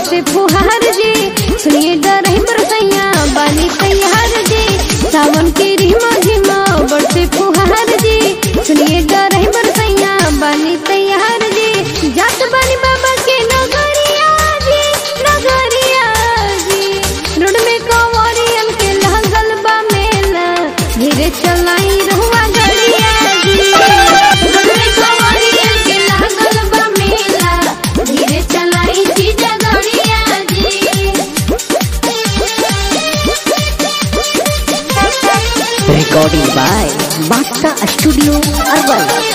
बरसे फुहार जी सुनिए डरही बरसैया बानी तैयार जी सावन के रिमा झिमा बरसे फुहार जी सुनिए डरही बरसैया बानी तैयार जी जात बानी बाबा के नगरिया जी नगरिया जी रोड में कंवरियन के लगल बा मेला धीरे चलाई रहुआ गड़िया जी रोड में कंवरियन के लगल बा मेला धीरे चलाई जीजा गड़िया जी Recording by Basta Studio Urban.